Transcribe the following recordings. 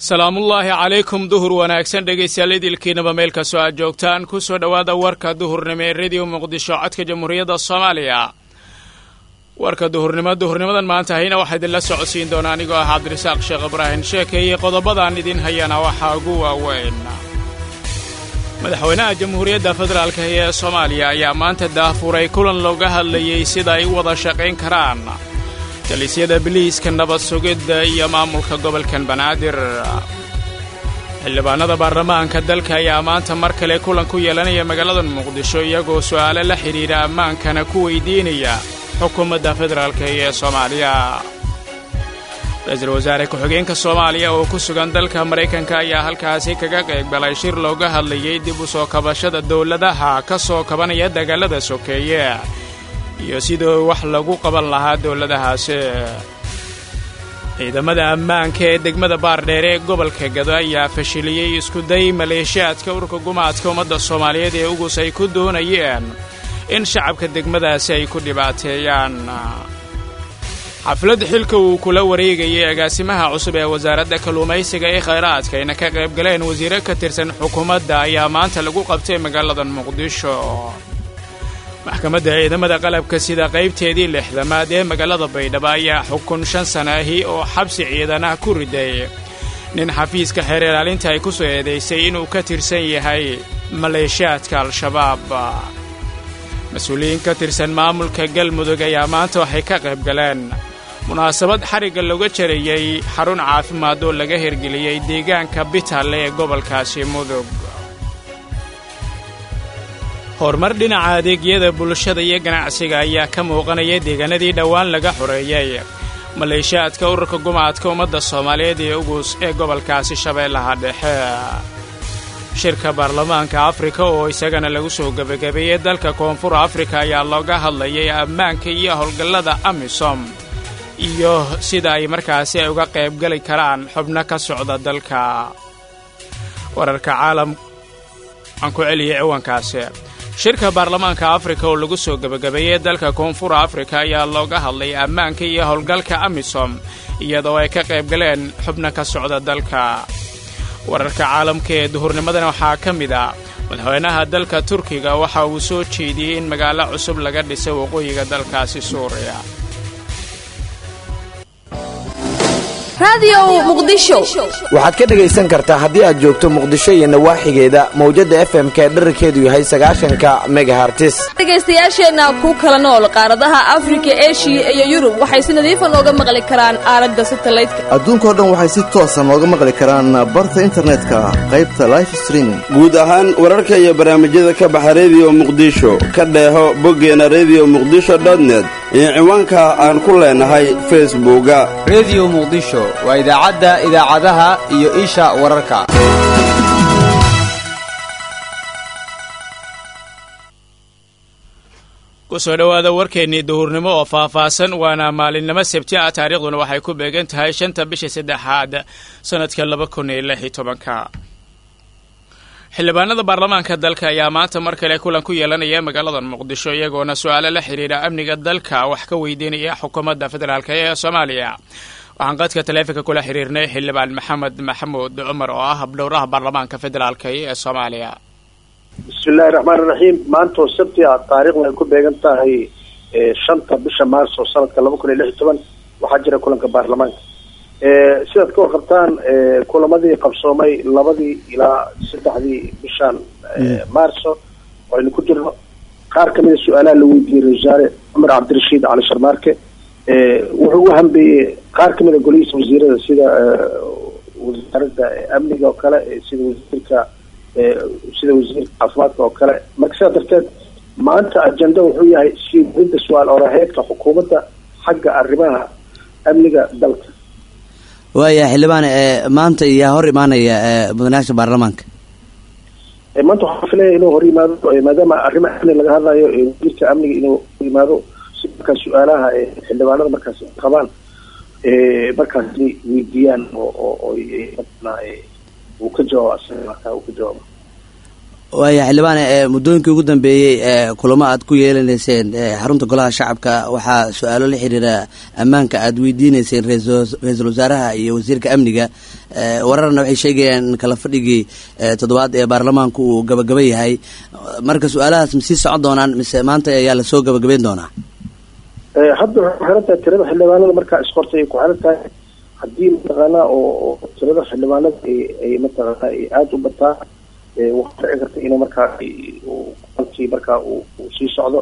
salaamullaahi calaykum duhur wanaagsan dhegaystayaal idilkiinaba meel kastoo aad joogtaan ku soo dhowaada warka duhurnimo ee rediyo muqdisho codka jamhuuriyadda soomaaliya warka duhurnimo duhurnimadan maanta hayna waxaa idinla socodsiin doona anigoo ah cabdirasaaq sheekh ibraahim sheekeeye qodobadaan idin hayana waxaa ugu waaweyn madaxweynaha jamhuuriyadda federaalk ee soomaaliya ayaa maanta daafuray kulan looga hadlayey sida ay u wada shaqayn karaan dalisyada biliiska nabad sugidda iyo maamulka gobolkan banaadir xildhibaanada baarlamaanka dalka ayaa maanta mar kale kulan ku yeelanaya magaalada muqdisho iyagoo su'aalo la xidhiidha ammaankana ku weydiinaya xukuumadda federaalk ee soomaaliya ra-iisul wasaare ku-xigeenka soomaaliya oo ku sugan dalka maraykanka ayaa halkaasi kaga qaybgalay shir looga hadlayey dib u soo kabashada dowladaha ka soo kabanaya dagaalada sokeeye iyo sidii wax lagu qaban lahaa dowladahaasi ciidamada ammaanka ee degmada baardheer ee gobolka gado ayaa fashiliyey iskuday maleeshiyaadka urka gumaadka ummadda soomaaliyeed ee ugus ay ku doonayeen in shacabka degmadaasi ay ku dhibaateeyaan xaflad xilka uu kula wareegayay agaasimaha cusub ee wasaaradda kalluumaysiga ee khayraadka ayna ka qayb galeen wasiiro ka tirsan xukuumadda ayaa maanta lagu qabtay magaalada muqdisho maxkamadda ciidamada qalabka sida qaybteedii lixdamaad ee magaalada baydhabo ayaa xukun shan sana ahi oo xabsi ciidanah ku riday nin xafiiska xeer ilaalinta ay ku soo eedaysay inuu ka tirsan yahay maleeshiyaadka al-shabaab mas-uuliyiin ka tirsan maamulka galmudug ayaa maanta waxay ka qayb galeen munaasabad xarigga looga jarayey xarun caafimaad oo laga hirgeliyey deegaanka bitalle ee gobolkaasi mudug horumar dhinaca adeegyada bulshada iyo ganacsiga ayaa ka muuqanaya deegaanadii dhowaan laga xoreeyey maleeshiyaadka ururka gumaadka ummadda soomaaliyeed ee ugus ee gobolkaasi shabeellaha dhexe shirka baarlamaanka afrika oo isagana lagu soo gebagabeeyey dalka koonfur afrika ayaa looga hadlayay ammaanka iyo howlgallada amisom iyo sida ay markaasi ay uga qaybgali karaan xubno ka socda dalka wararka caalam aan ku celiyay ciwaankaasi shirka baarlamaanka afrika oo lagu soo gebagabeeyey dalka koonfur afrika ayaa looga hadlay ammaanka iyo howlgalka amisom iyadoo ay ka qayb galeen xubno ka socda dalka wararka caalamka ee duhurnimadan waxaa ka mid a madaxweynaha dalka turkiga waxa uu soo jeediyey in magaalo cusub laga dhisay waqooyiga dalkaasi suuriya waxaad ka dhegaysan kartaa haddii aad joogto muqdisho iyo nawaaxigeeda mawjadda f m ka dherarkeedu yahay sagaashanka megahartis dhegaystayaasheenna ku kala nool qaaradaha afrika eshiya iyo yurub waxay si nadiifa nooga maqli karaan aalada satalaydka adduunkao dhan waxay si toosa nooga maqli karaan barta internetka qaybta life streaming guud ahaan wararka iyo barnaamijyada ka baxa rediyo muqdisho ka dheeho boggeena rediyo muqdisho dotnet iyo ciwaanka aan ku leenahay facebooka rediyo muqdisho waa idaacadda idaacadaha iyo isha wararka ku soo dhowaada warkeennii duhurnimo oo faahfaahsan waana maalinimo sabti ah taariikhduna waxay ku beegan tahay shanta bisha saddexaad sannadka laba kun iyo lix iyo tobanka xildhibaanada baarlamaanka dalka ayaa maanta mar kale kulan ku yeelanaya magaalada muqdisho iyagoona su-aalo la xidhiidha amniga dalka wax ka weydiinaya xukuumadda federaalk ee soomaaliya waxaan qadka taleefonka kula xiriirnay xildhibaan maxamed maxamuud cumar oo ah habdhowraha baarlamaanka federaalk ee soomaaliya bismillahi raxmaan iraxiim maantoo sabti ah taariikhdu ay ku beegan tahay shanta bisha maarso sanadka laba kun iyo lix iyo toban waxaa jira kulanka baarlamaanka sidaad ka warqabtaan kulamadii qabsoomay labadii ilaa saddexdii bishan maarso oo aynu ku jirno qaar kamida su-aalaha la weydiiyey ra-isul wasaare cumar cabdirashiid cali sharmaarke wuxuu u hambeeyey qaar kamida golihiisa wasiirada sida wasaaradda amniga oo kale sida wasiirka sida wasiirka caafimaadka oo kale marka sidaa darteed maanta ajenda wuxuu yahay sii warinta su-aal oraheedka xukuumadda xagga arrimaha amniga dalka waaya xildhibaan maanta yaa hor imaanaya mudanayaasha baarlamaanka maanta waxaa filaya inuu hor yimaado maadaama arrimaha amni laga hadlayo wasiirka amniga inuu hor yimaado si markaa su-aalaha xildhibaanada markaas qabaan markaas weydiiyaan oo uu ka jawaabo asaga markaa uu ka jawaabo waaya xildhibaane ee muddooyinkii ugu dambeeyey ee kulamo aad ku yeelanayseen xarunta golaha shacabka waxaa su-aalo la xiriira ammaanka aad weydiineyseen ra-iisul wasaaraha iyo wasiirka amniga wararna waxay sheegayaan in kala fadhigii toddobaad ee baarlamaanku uu gabagaba yahay marka su-aalahaas ma sii socon doonaan mise maanta ayaa lasoo gabagabeyn doonaa hadda waxay ku xiran tahay tirada xildhibaanada markaa isqortay ay ku xiran tahay haddii mataqaanaa oo tirada xildhibaanada ay mataqaanaa ay aada u bataa waxaa dhici karta inuu markaa alkii markaa uu sii socdo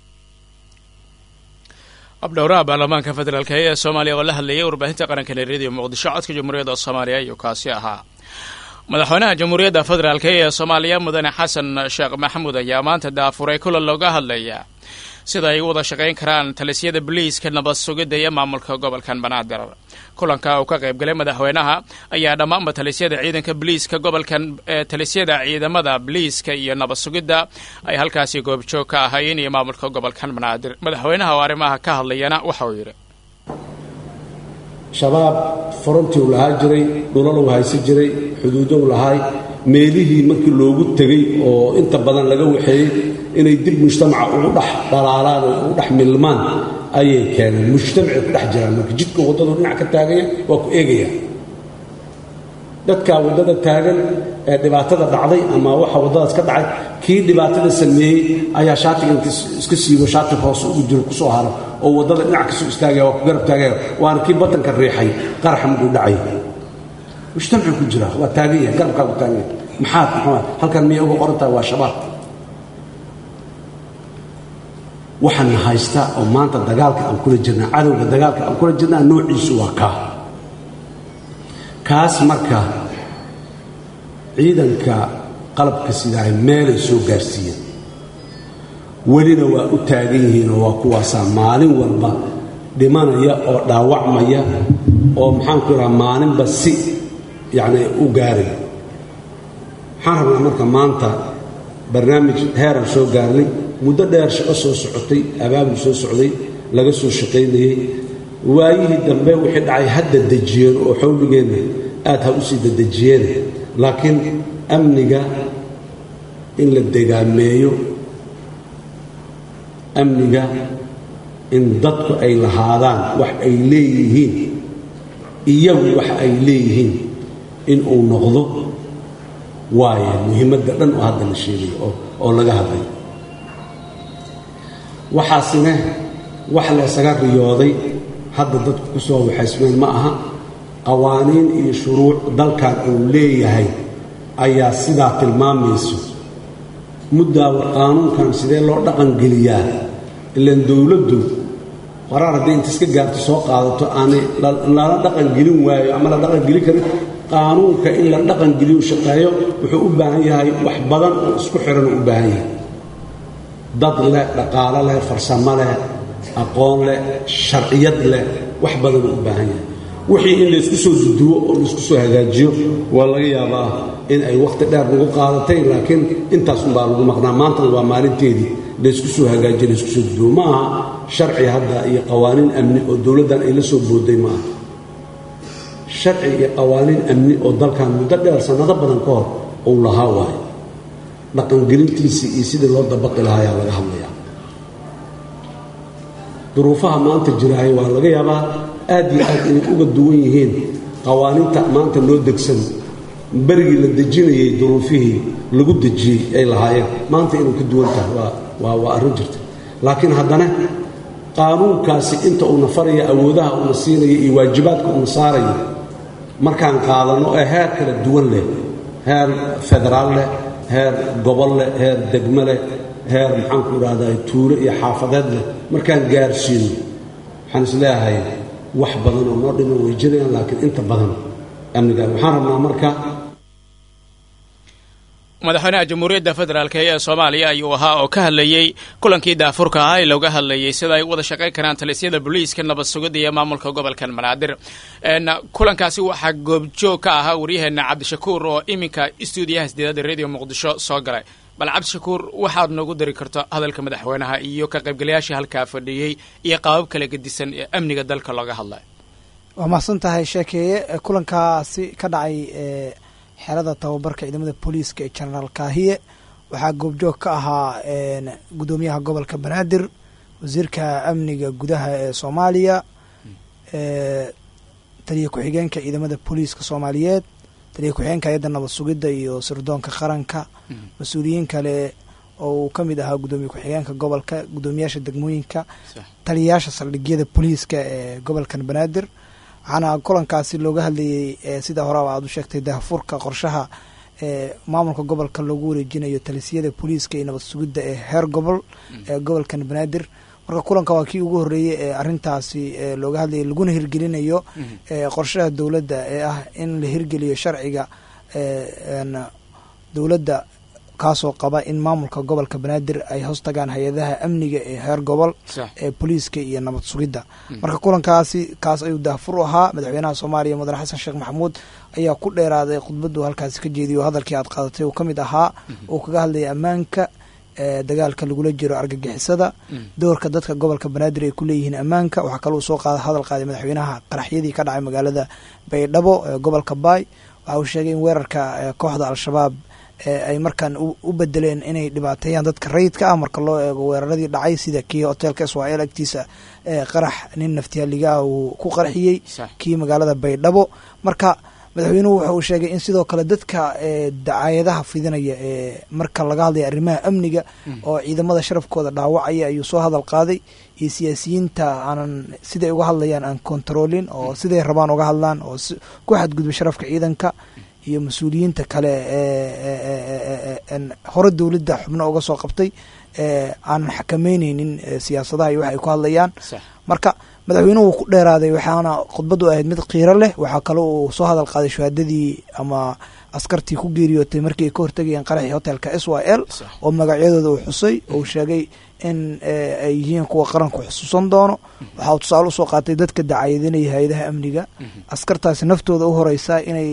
abdhowraha baarlamaanka federaalk ee soomaaliya oo la hadlayay warbaahinta qaranka reeriyo muqdisho codka jamhuuriyadda soomaaliya ayuu kaasi ahaa madaxweynaha jamhuuriyadda federaalk ee soomaaliya mudane xasan sheekh maxamuud ayaa maanta daafuray kulan looga hadlaya sida ay u wada shaqayn karaan talisyada boliiska nabad sugidda iyo maamulka gobolkan banaadir kulanka uu ka qaybgalay madaxweynaha ayaa dhammaanba talisyada ciidanka boliiska gobolkan talisyada ciidamada boliiska iyo nabad sugidda ay halkaasi goobjoog ka ahaayeen iyo maamulka gobolkan banaadir madaxweynaha oo arrimaha ka hadlayana waxa uu yidhi shabaab forontii u lahaa jiray dhulal u haysan jiray xuduudo u lahaay meelihii markii loogu tegey oo inta badan laga waxeeyey inay dib mujtamaca ugu dhex dhalaalaan oo ugu dhex milmaan ayay keeneen mujtamacay ku dhex jiraan marka jidka waddadu dhinac ka taaganya waa ku eegaya dadkaa waddada taagan ee dhibaatada dhacday ama waxa waddadaas ka dhacay kii dhibaatada sameeyey ayaa shaatiga inta iska siibo shaatig hoose ugu jiro kusoo haro oo waddada dhinac kasoo istaagaya waa ku garab taagaya waana kii batanka riixay qaraxa muduu dhacay mujtamacuu ku jira waa taagan yahay garabkaa ku taagan yahay maxaad maxaa halkan miyay uga qoran tahay waa shabaab waxaana haysta oo maanta dagaalka aan kula jirnaa cadowga dagaalka aan kula jirnaa noociisu waa kaa kaas marka ciidanka qalabka sidaay meelay soo gaarsiiyeen welina waa u taagan yihiin oo waa kuwaasaa maalin walba dhimanaya oo dhaawacmaya oo maxaanku idhaha maalinba si yacni u gaaraya waxaan rabnaa marka maanta barnaamij heeran soo gaarnay muddo dheer shaqo soo socotay abaabul soo socday laga soo shaqaynayey waayihii dambe wixii dhacay hadda dejiyeen oo xawligeenna aad ha u sii dadejiyeen laakiin amniga in la degaameeyo amniga in dadku ay lahaadaan wax ay leeyihiin iyagu wax ay leeyihiin in uu noqdo waaye muhiimadda dhan oo hadda la sheegay oo laga hadlay waxaasina wax laysaga riyooday hadda dadku ku soo waxaysmeen ma aha qawaaniin iyo shuruuc dalkan uu leeyahay ayaa sidaa tilmaamayso muddaawa qaanuunkan sidee loo dhaqangeliyaa ilaan dowladdu qoraar hadday inta iska gaarto soo qaadato aanay lala dhaqangelin waayo ama la dhaqangeli karin qaanuunka in la dhaqangeliyo shaqeeyo wuxuu u baahan yahay wax badan oo isku xiran u baahan yahay dad leh dhaqaalo leh farsamo leh aqoon leh sharciyad leh wax badanuu u baahan yahay wixii in laysku soo duduwo oo laysku soo hagaajiyo waa laga yaabaa in ay wakhti dheer lagu qaadatay laakiin intaasunbaa lagu maqnaa maantana waa maalinteedii laysku soo hagaajiyo laysku soo duduwo ma aha sharci hadda iyo qawaaniin amni oo dowladdan ay la soo booday ma aha sharci iyo qawaaniin amni oo dalkan muddo dheer sannado badan ka hor uu lahaa waayo dhaqangelintiisii iyo sidii loo dabaqi lahaa ayaa laga hadlayaa duruufaha maanta jiraahay waa laga yaabaa aad iyo aad inay uga duwan yihiin qawaaniinta maanta loo degsan berigii la dejinayay duruufihii lagu dejiyey ay lahaayeen maanta inay ka duwan tahay waa waa arrin jirta laakiin haddana qaanuunkaasi inta uuna faraya awoodaha uuna siinaya iyo waajibaadka uuna saarayo markaan qaadanno ee heer kala duwan leh heer federaal leh heer gobol leh heer degmo leh heer maxaanku idhahdaa tuulo iyo xaafadeed leh markaan gaarsiino waxaan isleeyahay wax badan oo noo dhiman way jirayaan laakiin inta badan amnigaan waxaan rabnaa marka madaxweynaha jamhuuriyadda federaalk ee soomaaliya ayuu ahaa oo ka hadlayey kulankii daafurka ahaa ee looga hadlayay sida ay u wada shaqayn karaan talisyada booliiska nabad sugidda iyo maamulka gobolkan banaadir kulankaasi waxaa goobjoog ka ahaa waryaheena cabdishakuur oo iminka stuudiyaha sideedaada radio muqdisho soo galay bal cabdishakuur waxaad noogu dari karto hadalka madaxweynaha iyo ka qaybgalayaashii halkaa fadhiyey iyo qaabab kala gedisan ee amniga dalka looga hadlay waa mahadsan tahay sheekeeye kulankaasi ka dhacay xerada tababarka ciidamada booliiska ee genaraal kaahiye waxaa goobjoog ka ahaa guddoomiyaha gobolka banaadir wasiirka amniga gudaha ee soomaaliya taliya ku-xigeenka ciidamada booliiska soomaaliyeed taliya ku-xigeenka hay-adda nabad sugidda iyo sirdoonka qaranka mas-uuliyiin kale oo uu ka mid ahaa guddoomiye ku-xigeenka gobolka guddoomiyaasha degmooyinka taliyayaasha saldhigyada booliiska ee gobolkan banaadir waxaana kulankaasi looga hadlayey sida horeba aad u sheegtay dahfurka qorshaha ee maamulka gobolka loogu wareejinayo talisiyada booliiska iyo nabad sugidda ee heer gobol ee gobolkan banaadir marka kulanka waa kii ugu horreeyey ee arrintaasi looga hadlayay laguna hirgelinayo qorshaha dowladda ee ah in la hirgeliyo sharciga dowladda kaasoo qaba in maamulka gobolka banaadir ay hoos tagaan hay-adaha amniga ee heer gobol ee booliiska iyo nabad sugidda marka kulankaasi kaas ayuu daafur u ahaa madaxweynaha soomaaliya mudane xasan sheekh maxamuud ayaa ku dheeraaday khudbaddu halkaasi ka jeediyo hadalkii aad qaadatay uu ka mid ahaa uu kaga hadlayay ammaanka dagaalka lagula jiro argagixisada doorka dadka gobolka banaadir ay ku leeyihiin ammaanka waxaa kaloo soo qaada hadal qaaday madaxweynaha qaraxyadii ka dhacay magaalada baydhabo ee gobolka baay waxa uu sheegay in weerarka kooxda al-shabaab ay markaan u bedeleen inay dhibaateeyaan dadka rayidka ah marka loo eego weeraradii dhacay sida kii hoteelka israel agtiisa qarax nin naftihaligaah uu ku qarxiyey kii magaalada baydhabo marka madaxweynuhu waxa uu sheegay in sidoo kale dadka dacaayadaha fidinaya ee marka laga hadlaya arrimaha amniga oo ciidamada sharafkooda dhaawacaya ayuu soo hadal qaaday iyo siyaasiyiinta aanan siday uga hadlayaan aan kontaroolin oo siday rabaan uga hadlaan oo ku xadgudba sharafka ciidanka iyo mas-uuliyiinta kale hore dowladda xubno uga soo qabtay aanan xakameyneynin siyaasadaha iyo wax ay ku hadlayaan marka madaxweynuhu ku dheeraaday waxaana khudbaddu ahayd mid qiiro leh waxaa kale uu soo hadal qaaday shahaadadii ama askartii ku geeriyootay markii ay ka hortegayeen qaraxii hotelka s y l oo magacyadooda uu xusay uu sheegay in ay yihiin kuwa qaranku xusuusan doono waxa uu tusaale usoo qaatay dadka dacaayadinaya hay-adaha amniga askartaasi naftooda u horeysa inay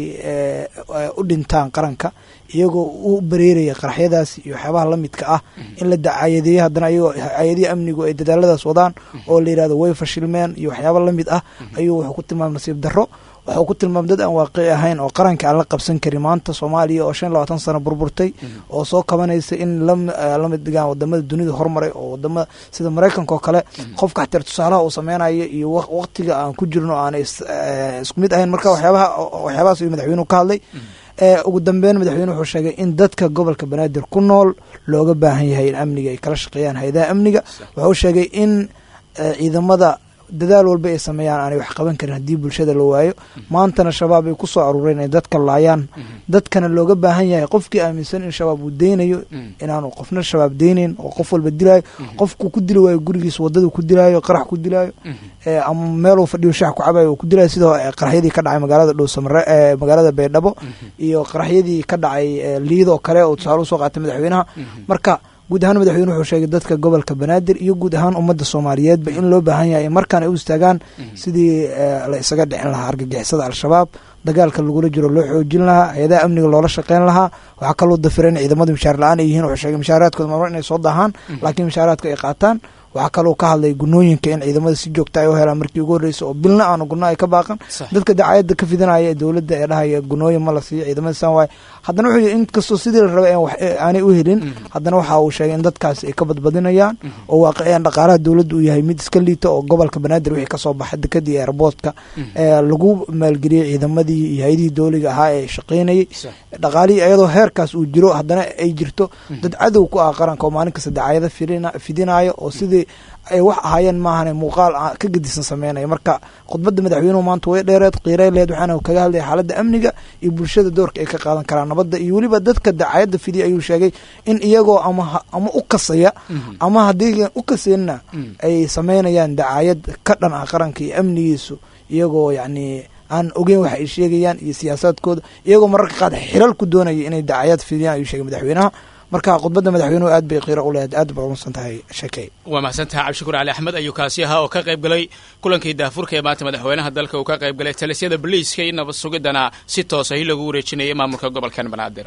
u dhintaan qaranka iyagoo u bareeraya qaraxyadaas iyo waxyaabaha la midka ah in la dacaayadeeyo haddana iyagoo hay-adihii amnigu ay dadaaladaas wadaan oo la yihahdo way fashilmeen iyo waxyaaba la mid ah ayuu wuxuu ku tilmaamay nasiib darro waxuu ku tilmaamay dad aan waaqici ahayn oo qaranka aan la qabsan karin maanta soomaaliya oo shan iyo labaatan sano burburtay oo soo kabanaysa in lamid dhigaan wadamada dunida hormaray oo wadamada sida maraykanka oo kale qofka xateer tusaalaha uu sameynayo iyo waqtiga aan ku jirno aanay isku mid ahayn marka waxyaabaha waxyaabahaas ayuu madaxweynuhu ka hadlay ugu dambeyn madaxweyne wuxuu sheegay in dadka gobolka banaadir ku nool looga baahan yahay in amniga ay kala shaqeeyaan hay-adaha amniga wuxuu sheegay in ciidamada dadaal walba ay sameeyaan aanay wax qaban karin haddii bulshada la waayo maantana shabaab ay ku soo aruureen inay dadka laayaan dadkana looga baahan yahay qofkii aaminsan in shabaab uu deynayo inaanu qofna shabaab deynayn oo qof walba dilaayo qofku ku dili waayo gurigiisa wadadu ku dilaayo qarax ku dilaayo ama meeluu fadhiyo shax ku cabayo uu ku dilaayo sidoo qaraxyadii ka dhacay magaalada dhowsamare magaalada baydhabo iyo qaraxyadii ka dhacay liidoo kale oo tusaale usoo qaatay madaxweynaha marka guud ahaan madaxweyne wuxuu sheegay dadka gobolka banaadir iyo guud ahaan ummadda soomaaliyeedba in loo baahan yahay markaan ay u istaagaan sidii la isaga dhicin lahaa argagixisada al-shabaab dagaalka lagula jiro loo xoojin lahaa hay-adaha amniga loola shaqeyn lahaa waxaa kaloo dafira in ciidamadu mishaar la-aan ay yihiin wuxuu sheegay mishaaraadkooda marmar inay soo daahaan laakiin mishaaraadka ay qaataan waxaa kaloo ka hadlay gunooyinka in ciidamada si joogta ay u helaan markii ugu horreysa oo bilna aanu guno ay ka baaqan dadka dacaayadda ka fidinaya ee dowladda ee dhahaya gunooyin ma la siiyo ciidamada san waay haddana wuxuu yii inkastoo sidii la rabay aanay u helin haddana waxa uu sheegay in dadkaasi ay ka badbadinayaan oo waaqiciyan dhaqaalaha dowladda uu yahay mid iska liita oo gobolka banaadir wixii kasoo baxay dekadii airboortka lagu maalgeliyey ciidamadii iyo hay-adihii dowliga ahaa ee shaqeynayay dhaqaalihii iyadoo heerkaas uu jiro haddana ay jirto dad cadow ku ah qaranka oo maalin kasta dacaayada fidinayo oo sidii ay wax ahaayeen maahane muuqaal ka gedisan sameynaya marka khudbadda madaxweynuhu maanta way dheereed qiirey leed waxaana kaga hadlaya xaaladda amniga iyo bulshada doorka ay ka qaadan karaan nabadda iyo weliba dadka dacaayadda fidiya ayuu sheegay in iyagoo ama ama u kasaya ama haddii u kaseenna ay sameynayaan dacaayad ka dhan ah qaranka iyo amnigiisu iyagoo yacni aan ogeyn waxa ay sheegayaan iyo siyaasaadkooda iyagoo mararka qaad xilal ku doonaya inay dacaayad fidiyaan ayuu sheegay madaxweynaha marka khudbadda madaxweynuhu aad bay qiiro u lehed aad ba umasan tahay sheekey waa mahadsantaha cabdishakuur cali axmed ayuu kaasi ahaa oo ka qayb galay kulankii daafurka ee maanta madaxweynaha dalka uu ka qayb galay talisyada boliiska iyo nabad sugidana si toosa hi lagu wareejinayay maamulka gobolkan banaadir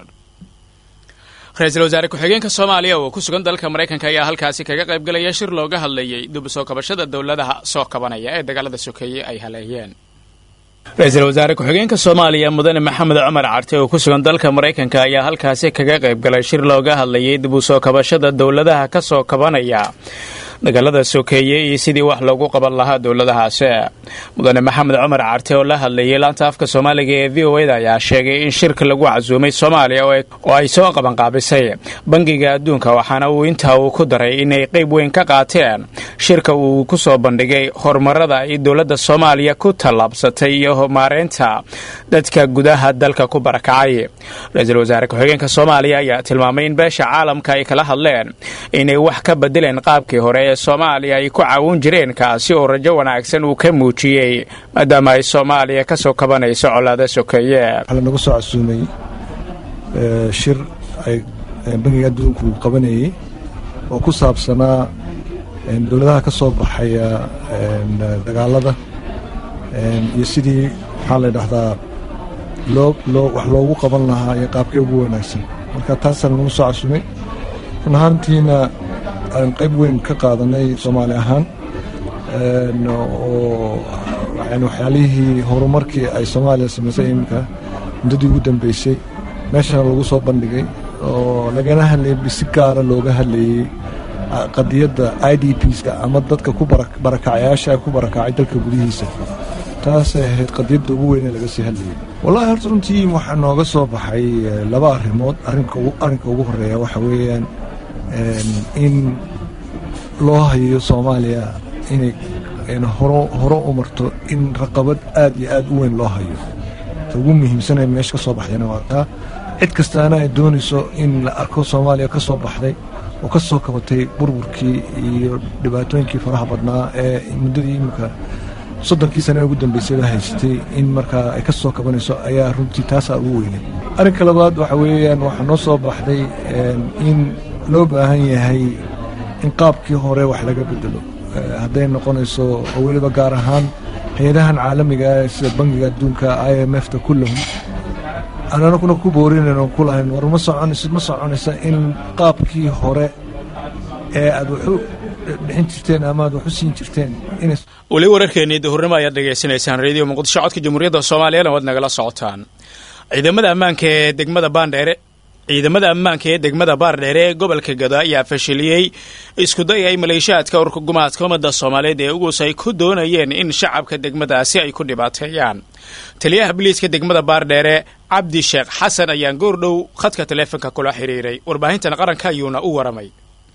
ra-iisul wasaare ku-xigeenka soomaaliya oo ku sugan dalka maraykanka ayaa halkaasi kaga qayb galaya shir looga hadlayay dib u soo kabashada dowladaha soo kabanaya ee dagaalada sokeeye ay haleeyeen ra-iisul wasaare ku-xigeenka soomaaliya mudane maxamed cumar carte oo ku sugan dalka maraykanka ayaa halkaasi kaga qayb galay shir looga hadlayay dib u soo kabashada dowladaha ka soo kabanaya dagaalada sokeeye iyo sidii wax loogu qaban lahaa dowladahaasi mudane maxamed cumar carte oo la hadlayay laanta afka soomaaliga ee v o eda ayaa sheegay in shirka lagu casuumay soomaaliya oo ay soo qabanqaabisay bangiga adduunka waxaana uu intaa uu ku daray inay qayb weyn ka qaateen shirka uu ku soo bandhigay horumarada ay dowladda soomaaliya ku tallaabsatay iyo maareynta dadka gudaha dalka ku barakacay ra-iisul wasaare ku-xigeenka soomaaliya ayaa tilmaamay in beesha caalamka ay kala hadleen inay wax ka bedeleen qaabkii hore ee soomaaliya ay ku caawin jireen kaasi oo rajo wanaagsan uu ka muujiyey maadaama ay soomaaliya ka soo kabanayso colaada sokeeye waxaa lanagu soo casuumay shir ay bangiga adduunku qabanayey oo ku saabsanaa dowladaha ka soo baxaya dagaalada iyo sidii maxaa la dhahdaa loo loo wax loogu qaban lahaa iyo qaabkee ugu wanaagsan marka taasaan nagu soo casuumay run ahaantiina aan qayb weyn ka qaadanay soomaali ahaan oo yani waxyaalihii horumarkii ay soomaaliya samaysay iminka muddadii ugu dambeysay meeshana lagu soo bandhigay oo lagana hadlayay si gaara looga hadlayey qadiyadda i d pska ama dadka ku barakacayaasha ku barakacay dalka gudihiisa taasay ahayd qadiyadda ugu weyn ee laga sii hadlayay wallahi horta runtii waxaa nooga soo baxay laba arrimood arrinka ugu horeeya waxa weeyaan in loo hayo soomaaliya inay horo u marto in raqabad aad iyo aad u weyn loo hayo ta ugu muhiimsanee meesha ka soo baxdayna waa taa cid kastaana ay doonayso in la arko soomaaliya ka soo baxday oo ka soo kabatay burburkii iyo dhibaatooyinkii faraha badnaa ee muddadii iminka soddonkii sane ugu dambeysay la haysatay in markaa ay ka soo kabanayso ayaa runtii taasaa ugu weynay arrinka labaad waxa weeyaan waxaa noo soo baxday in loo baahan yahay in qaabkii hore wax laga bedelo hadday noqonayso oo weliba gaar ahaan hay-adahan caalamiga sida bangiga adduunka i m f ta kullahum ananaguna ku boorinayn oo ku lahayn war ma soconayso ma soconaysa in qaabkii hore ee aad waxu bixin jirteen ama aad waxu siin jirteen inay weli wararkeennii duhurnimo ayaad dhegaysanaysaan reediyo muqdisho codka jamhuuriyadda soomaaliyana waad nagala socotaan ciidamada ammaanka ee degmada baandheere ciidamada ammaanka ee degmada baardheere ee gobolka gado ayaa fashiliyey iskuday ay maleeshiyaadka urka gumaadka ummadda soomaaliyeed ee ugus ay ku doonayeen in shacabka degmadaasi ay ku dhibaateeyaan taliyaha biliiska degmada baardheere cabdi sheekh xasan ayaan goordhow khadka taleefonka kula xiriiray warbaahintan qaranka ayuuna u waramay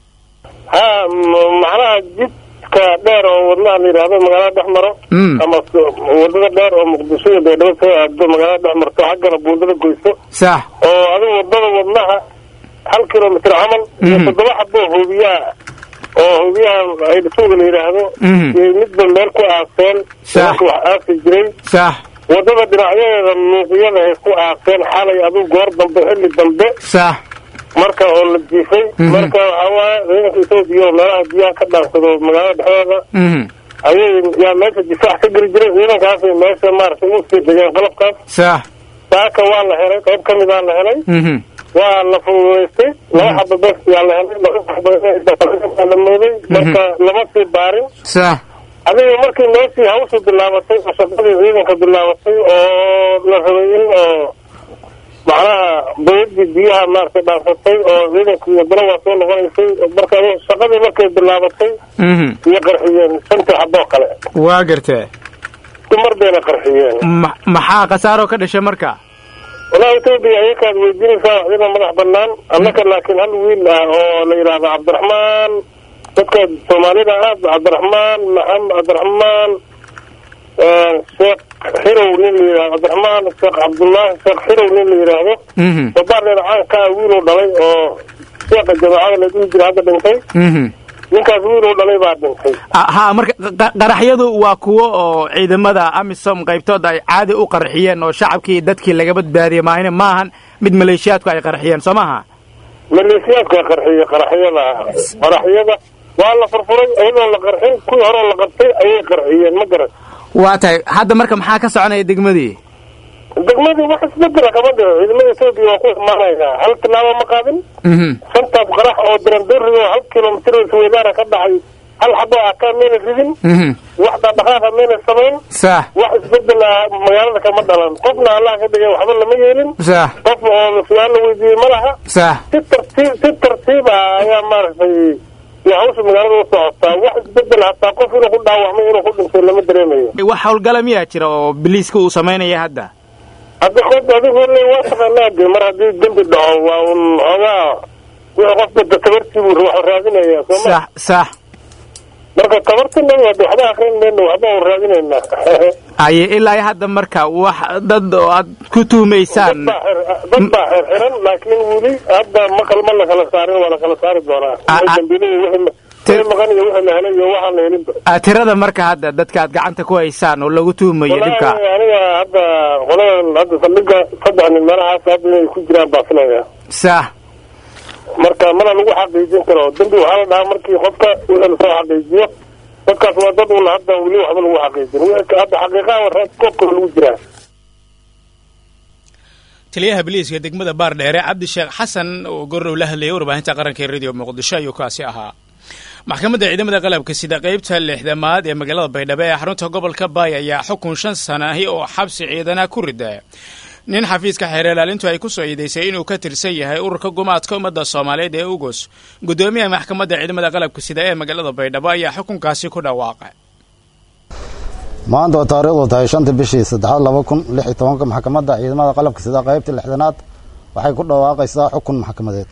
ha macnaha jidka dheer oo wadnaha la yidhaahdo magaalada dhex maro ama wadada dheer oo muqdisho iyo baydhabo soo aado magaalada dhex marto xaggana buundada goyso sax oo adigu wadada wadnaha hal kilomitr camal iyo toddoba xaboo hoobiyaha oo hoobiyahan aydhasuuga la yidhaahdo iyo midba meel ku aaseen nimanka wax aasi jiray sax wadada dhinacyadeeda luuqyada ay ku aaseen xalay adigu goor dambe xilli dambe sax marka oo la jiifay marka waxaa waaye ciidanka etoobiya oo meelaha biyaha ka dhaansado magaalada dhexdeeda ayay yaa meesha difaac ka geli jiray ciidankaasay meesha maaragtay u sii degeen qalabkaas sax saaka waa la helay qayb ka midaa la helay waa la fududaystay laba xaba bes yaa la helay waa la mooday marka lama sii baarin sax adiga markii meeshii hawshu bilaabatay oo shaqadii ciidanka bilaabatay oo la rabay in oo macnaha bayadii biyaha maaragtay dhaansatay oo ciidankii wadana waa soo noqonaysay marka shaqadii markay bilaabatay iyo qarxiyeen shantii xaboo kale waa gartee dumar bayna qarxiyeen maxaa khasaaroo ka dhashay marka walahi etoobiya ayakaad weydiinaysaa waxdina madax banaan annaka laakiin hal wiil ah oo la yidhaahdo cabdiraxmaan dadka soomaalida ah cabdiraxmaan maxamed cabdiraxmaan sheekh xirow nin la yidhahdo cabdiraxmaan sheekh cabdullaahi sheekh xirow nin la yidhaahdo babaardheer caanka ah wiiluu dhalay oo sheekha jameecada la dhihi jira hadda dhintay ninkaas wiiluu dhalay baa dhintay ha marka qaraxyadu waa kuwo oo ciidamada amisom qaybtood ay caadi u qarxiyeen oo shacabkii dadkii laga badbaadiyey maahine maahan mid maleeshiyaadku ay qarxiyeen soo maaha maleeshiyaadka qarxiyey qaraxyada qaraxyada waa la furfuray iyadoo la qarxin kuwii horeo la qabtay ayay qarxiyeen ma garan waa tahay hadda marka maxaa ka soconaya degmadii degmadii wax isbedela kama dhico ciidamada etoobiya waa ku imaanaysaa hal tilaabo ma qaadin shantaas qarax oo dirandori oo hal kilomitr isweydaana ka dhacay hal xabo akaa mayna ridin wax dhaqdhaqaaqa mayna samayn sax wax isbedela magaalada kama dhalan qofna allah ka dhigay waxba lama yeelin sax qof oo su-aal la weydiiyey ma laha sax si tartiib si tartiiba ayaa maaragtay iyo hawsha magaalada u socotaa wax isbedel hataa qof inuu ku dhaawacmay inuu ku dhintay lama dareemayo wax howlgala miyaa jira oo biliiska uu samaynaya hadda hadda qof adigu le waa taqaanaa de mar haddii dembi dhaco waa un xoogaa wixii qofka da tabartiibuu wax raadinaya sooma sax sax marka tabartina wada waxba akrin mayno waxba un raadinaynaa aye ilaa iyo hadda marka wax dad oo aad ku tuhumaysaan dad baa xirxiran laakiin weli hadda ma kal ma lakala saarin waa lakala saari doonaa wixii dambiilada wixii wixii maqan iyo wixii la helay iyo waxaan la helinba Ah, tirada marka hadda dadka aad gacanta ku haysaan oo lagu tuhumayo dhibka wallaahi aniga hadda qoladan hadda saldhiga saddex nin meelahaas hadda inay ku jiraan baa filaya sax marka mana lagu xaqiijin karo dembi waxaa la dhahaa markii qofka wixii lasoo xaqiijiyo dadkaas waa dad un hadda weli waxba lagu xaqiijin wixii hadda xaqiiqaha reed koobka lagu jiraa taliyaha biliiska degmada baardheere cabdisheekh xasan oo gorow la hadlayay warbaahinta qaranka ee radio muqdisho ayuu kaasi ahaa maxkamadda ciidamada qalabka sida qeybta lixdamaad ee magaalada baydhabo ee xarunta gobolka baay ayaa xukun shan sana ahi oo xabsi ciidana ku rida nin xafiiska xeer ilaalintu ay ku soo iidaysay inuu ka tirsan yahay ururka gumaadka ummadda soomaaliyeed ee ugos guddoomiyaha maxkamadda ciidamada qalabka sida ee magaalada baydhabo ayaa xukunkaasi ku dhawaaqay maanta oo taariikhdu tahay shanta bishii saddexaad laba kun lix iyo tobanka maxkamadda ciidamada qalabka sida qaybta lixdanaad waxay ku dhawaaqaysaa xukun maxkamadeed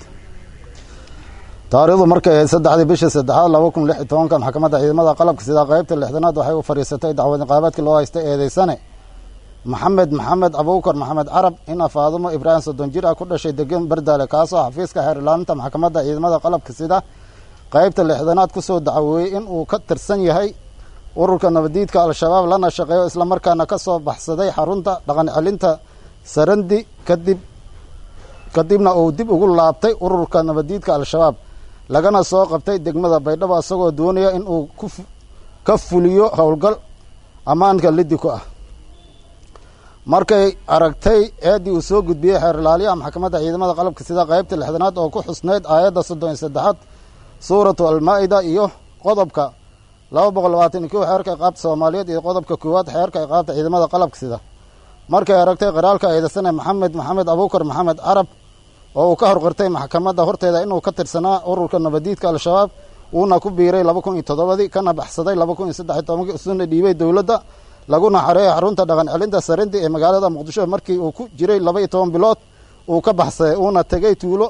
taariikhdu markay ahayd saddexdii bishii saddexaad laba kun lix iyo tobanka maxkamadda ciidamada qalabka sida qaybta lixdanaad waxay u fadhiisatay dacwad niqaabeedkii loo haystay eedeysane maxamed maxamed abuukar maxamed carab ina faadumo ibraahim soddon jir ah ku dhashay degan bardaale kaasoo xafiiska xeer ilaalinta maxkamadda ciidamada qalabka sida qaybta lixdanaad kusoo dacweeyey in uu ka tirsan yahay ururka nabadiidka al-shabaab lana shaqeeyo islamarkaana ka soo baxsaday xarunta dhaqan celinta sarandi kadib kadibna uu dib ugu laabtay ururka nabadiidka al-shabaab lagana soo qabtay degmada baydhabo isagoo doonaya in uu ka fuliyo howlgal ammaanka liddi ku ah markay aragtay eeddii uu soo gudbiyey xeer ilaaliyaha maxkamadda ciidamada qalabka sida qaybta lixdanaad oo ku xusnayd aayadda soddon iyo saddexaad suuratu almaa-ida iyo qodobka laba boqol labaatan iyo kow xeerka iqaabta soomaaliyeed iyo qodobka koowaad xeerka iqaabta ciidamada qalabka sida markay aragtay qaraalka eedaysane maxamed maxamed abuukar maxamed carab oo uu ka horqirtay maxkamadda horteeda inuu ka tirsanaa ururka nabadiidka al-shabaab uuna ku biiray laba kun iyo toddobadii kana baxsaday laba kun iyo saddex iyo tobankii usuna dhiibay dowladda laguna xareeyay xarunta dhaqan celinta sarindi ee magaalada muqdisho markii uu ku jiray laba iyo toban bilood uu ka baxsaday uuna tegay tuulo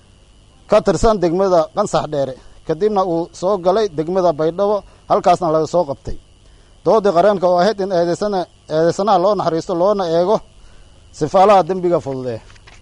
ka tirsan degmada qansax dheere kadibna uu soo galay degmada baydhabo halkaasna laga soo qabtay doodii qareenka oo ahayd in eedeysana eedeysanaha loo naxariisto loona eego sifaalaha dembiga fududee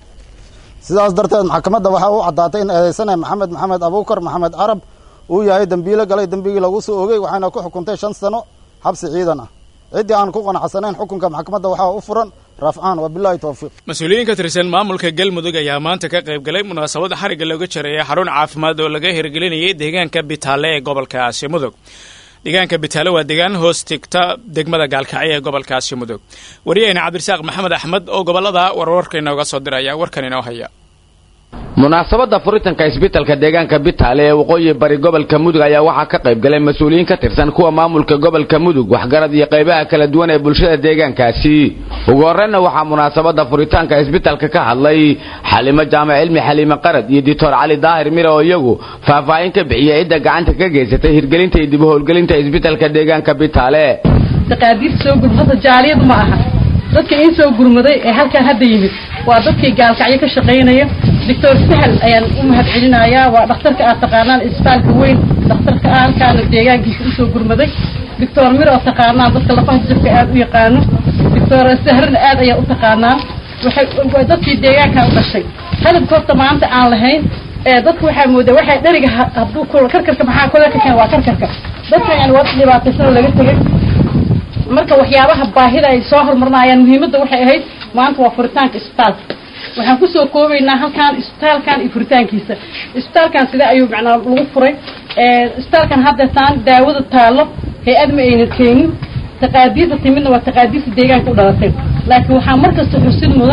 sidaas darteed maxkamadda waxaa u caddaatay in eedeysane maxamed maxamed abuukar maxamed carab uu yahay dembiilo galay dembigii lagu soo ogey waxayna ku xukuntay shan sano xabsi ciidan ah ciddii aan ku qanacsanayn xukunka maxkamadda waxaa u furan rafcaan wabilahi towfiiq mas-uuliyiin ka tirsan maamulka galmudug ayaa maanta ka qayb galay munaasabad xarigga looga jaraya xarun caafimaad oo laga hirgelinayay deegaanka bitaale ee gobolkaasi mudug deegaanka bitaale waa deegaan hoos tigta degmada gaalkacyo ee gobolkaasi mudug wariyaheyna cabdirasaaq maxamed axmed oo gobolada warwarka inooga soo diraya warkan inoo haya munaasabadda furitanka isbitalka deegaanka bitaale ee waqooyi bari gobolka mudug ayaa waxaa ka qayb galay mas-uuliyiin ka tirsan kuwa maamulka gobolka mudug waxgarad iyo qaybaha kala duwan ee bulshada deegaankaasi ugu horreynna waxaa munaasabadda furitaanka isbitalka ka hadlay xalimo jaamac cilmi xaliime qarad iyo dictor cali daahir mire oo iyagu faahfaahin ka bixiyay cidda gacanta ka geysatay hirgelinta iyo dib u howlgelinta isbitalka deegaanka bitaale taqaadiir soo gurmada jaaliyadu ma aha dadka in soo gurmaday ee halkan hadda yimid waa dadkii gaalkacyo ka shaqaynaya doctor sahal ayaan u mahad celinayaa waa dhakhtarka aad taqaanaan isbitaalka weyn dhakhtarka ah halkaana deegaankiisa usoo gurmaday doctor mir oo taqaanaan dadka lafaha jabka aad u yaqaano doctor sahrana aad ayaa u taqaanaan waxay dadkii deegaanka u dhashay hadabka horta maanta aan lahayn ee dadku waxaa moodaa waxay dheriga hadduu karkarka maxaa kole ka keen waa karkarka dadka yani waa dhibaataysan oo laga tegay marka waxyaabaha baahida ay soo horumarinayaan muhiimadda waxay ahayd maanta waa furitaanka isbitaalka waxaan kusoo koobaynaa halkan isbitaalkan iyo furitaankiisa isbitaalkan sida ayuu macnaa lagu furay isbitaalkan haddeetaan daawada taalo hay-ad ma aynan keenin taqaadiirta timidna waa taqaadiirta deegaanka u dhalatay laakiin waxaa markasta xusid mudan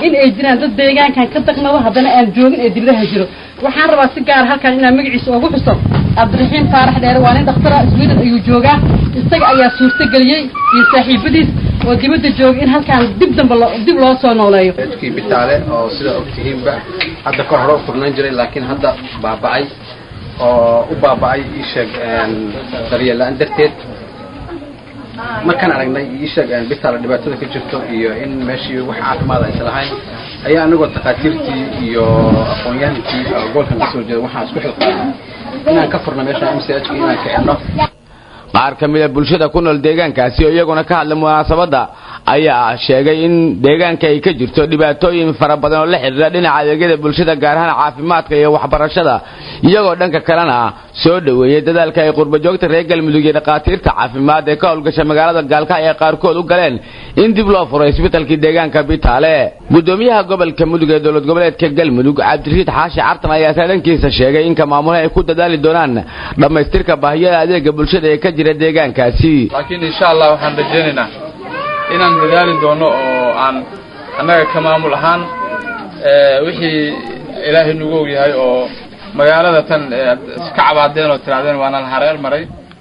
in ay jiraan dad deegaankan ka daqnado haddana aan joogin ee dibadaha jiro waxaan rabaa si gaar halkan inaan magaciisa ugu xuso cabdiraxiim faarax dheere waa nin dhakhtara sweden ayuu joogaa isaga ayaa suurtageliyey iyo saaxiibadiis oo dibadda jooga in halkaan dib damba loo dib loo soo nooleeyo kii bitaale oo sida ogtihiinba hadda kor hore u furnaan jiray laakiin hadda baaba'ay oo u baaba'ay iisheeg daryeel la-aan darteed markaan aragnay iisheeg bitaale dhibaatada ka jirto iyo in meeshii wax caafimaad aysan lahayn ayaa anagoo takhaatiirtii iyo aqoon-yahankii gobolkan kasoo jeeda waxaan isku xilqaanay inaan ka furno meesha m c h inaan kixino qaar ka mid a bulshada ku nool deegaankaasi oo iyaguna ka hadlay munaasabadda ayaa sheegay in deegaanka ay ka jirto dhibaatooyin fara badan oo la xidhiidha dhinaca adeegyada bulshada gaar ahaan caafimaadka iyo waxbarashada iyagoo dhanka kalena soo dhoweeyey dadaalka ay qurbajoogta reer galmudug iyo dhakhaatiirta caafimaad ee ka howlgasha magaalada gaalkacyo ay qaarkood u galeen in dib loo furo isbitalkii deegaanka bitaale gudoomiyaha gobolka mudug ee dowlad goboleedka galmudug cabdirashiid xaashi cartan ayaa saadankiisa sheegay in ka maamule ay ku dadaali doonaan dhammaystirka baahiyada adeega bulshada ee ka jira deegaankaasi laakiin insha allah waxaan rajaynaynaa inaan dadaali doono oo aan annaga ka maamul ahaan wixii ilaahay nagu og yahay oo magaalada tan aad iska cabaadeen oo tirahdeen waana la hareer maray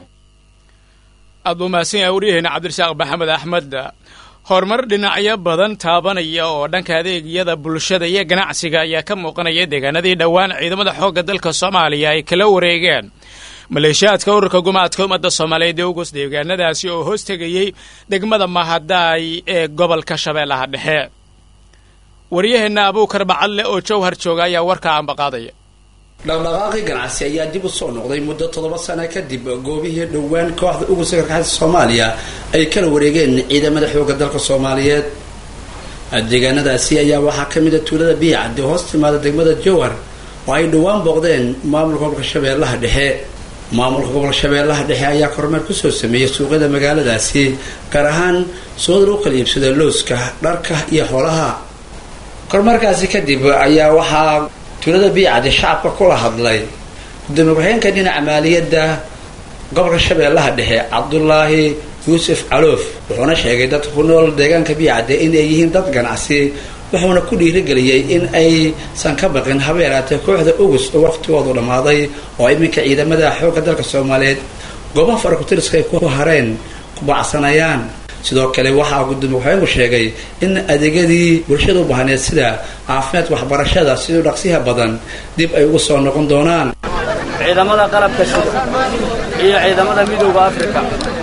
aad buu mahadsan yahay waryaheena cabdirasaaq maxamed axmed horumar dhinacyo badan taabanaya oo dhanka adeegyada bulshada iyo ganacsiga ayaa ka muuqanaya deegaanadii dhowaan ciidamada xoogga dalka soomaaliya ay kala wareegeen maleeshiyaadka ururka gumaadka ummadda soomaaliyeed ee ugus deegaanadaasi oo hoos tegayey degmada mahadaay ee gobolka shabeellaha dhexe waryaheenna abuukar bacalle oo jawhar jooga ayaa warka ambaqaadaya dhaqdhaqaaqii ganacsi ayaa dib u soo noqday muddo toddoba sano kadib goobihii dhowaan kooxda ugu sakarkaxda soomaaliya ay kala wareegeen ciidamada xoogga dalka soomaaliyeed deegaanadaasi ayaa waxaa ka mid a tuulada biyacadde hoos timaada degmada jowhar oo ay dhowaan booqdeen maamulka gobolka shabeellaha dhexe maamulka gobolka shabeellaha dhexe ayaa kormeer kusoo sameeyey suuqyada magaaladaasi gaar ahaan suuqada lagu kala iibsada looska dharka iyo xoolaha kormeerkaasi kadib ayaa waxaa tuulada biyacadde shacabka kula hadlay gudoomiye ku-xigeenka dhinaca maaliyadda gobolka shabeellaha dhexe cabdulaahi yuusuf caloof wuxuuna sheegay dadka ku nool deegaanka biyacadde inay yihiin dad ganacsi wuxuuna ku dhiirigeliyey in aysan ka baqin haba yaraatee kooxda ugus oo waqtigoodu dhammaaday oo iminka ciidamada xoogga dalka soomaaliyeed goobaha farakutiriska ay ku hareen ku bacsanayaan sidoo kale waxaa gudoomiye ku-xigeenku sheegay in adeegyadii bulshada u baahneed sida caafimaadka waxbarashada siduu dhaqsiha badan dib ay ugu soo noqon doonaan ciidamada qalabka sida iyo ciidamada midooda africa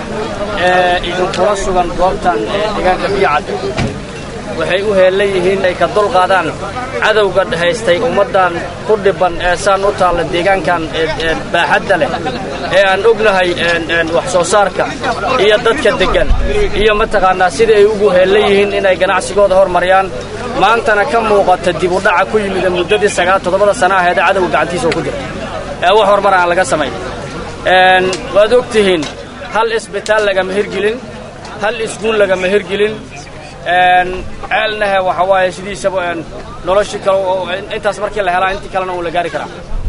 ee idinkula sugan goobtan ee deegaanka biyacad waxay u heellan yihiin ay ka dulqaadaan cadowga haystay ummaddan ku dhibban ee saan u taalla deegaankan baaxadda leh ee aan ognahay wax soo saarka iyo dadka deggan iyo mataqaannaa sida ay ugu heellan yihiin inay ganacsigooda hormariyaan maantana ka muuqata dib u dhaca ku yimida muddadii sagaal toddobada sana aheed ee cadowga gacantiisa oo ku jira ee wax horumar aan laga samayn waad og tihiin hal isbitaal lagama hirgelin hal iskuul lagama hirgelin ceelnahe waxa waaye sidiisaba noloshii kale intaas markii la helaa intii kalena uu la gaari karaa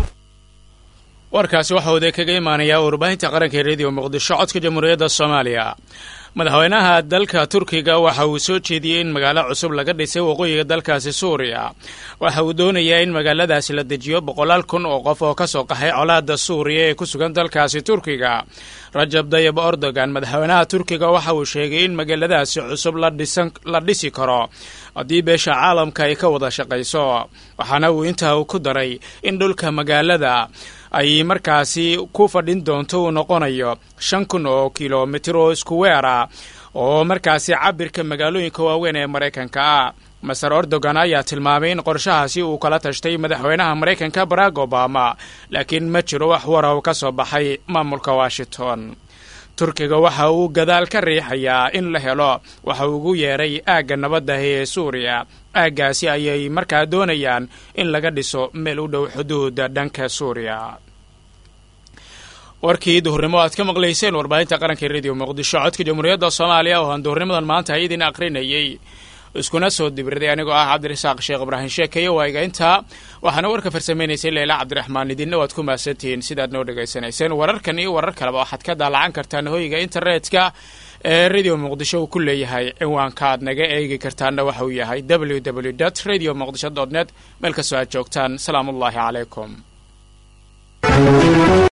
warkaasi waxaa wada kaga imaanayaa warbaahinta qaranka ee rediyo muqdisho codka jamhuuriyadda soomaaliya madaxweynaha dalka turkiga waxa uu soo jeediyey in magaalo cusub laga dhisay waqooyiga dalkaasi suuriya waxa uu doonayaa in magaaladaasi la dejiyo boqolaal kun oo qof oo ka soo qaxay colaadda suuriya ee ku sugan dalkaasi turkiga rajab dayib erdogan madaxweynaha turkiga waxa uu sheegay in magaaladaasi cusub la dhisi karo haddii beesha caalamka ay ka wada shaqayso waxaana uu intaa ku daray in dhulka magaalada ay markaasi ku fadhin doonto uu noqonayo shan kun oo kilomitir oo iskuweera oo markaasi cabirka magaalooyinka waaweyn ee maraykanka ah maser erdogan ayaa tilmaamay in qorshahaasi uu kala tashtay madaxweynaha maraykanka barack obama laakiin ma jiro wax wara u ka soo baxay maamulka washington turkiga waxa uu gadaal ka riixayaa in la helo waxa uu ugu yeeray aagga nabadda ee suuriya aaggaasi ayay markaa doonayaan in laga dhiso meel u dhow xuduuda dhanka suuriya warkii duhurnimo aad ka maqlayseen warbaahinta qaranka rediyo muqdisho codka jamhuuriyadda soomaaliya oo aan duhurnimadan maanta idin aqrinayey iskuna soo dibirday anigoo ah cabdirasaaq sheekh ibraahim sheekeeye waaga intaa waxaana warka farsamaynaysay leila cabdiraxmaan idinna waad ku mahadsantihiin sidaad noo dhegaysanayseen wararkan iyo warar kaleba waxaad ka daalacan kartaan hoyga internetka ee radio muqdisho uu ku leeyahay ciwaanka aad naga eegi kartaanna waxa uu yahay w w dot radio muqdisho dot net meel kastoo aad joogtaan salaamu ullaahi calaykum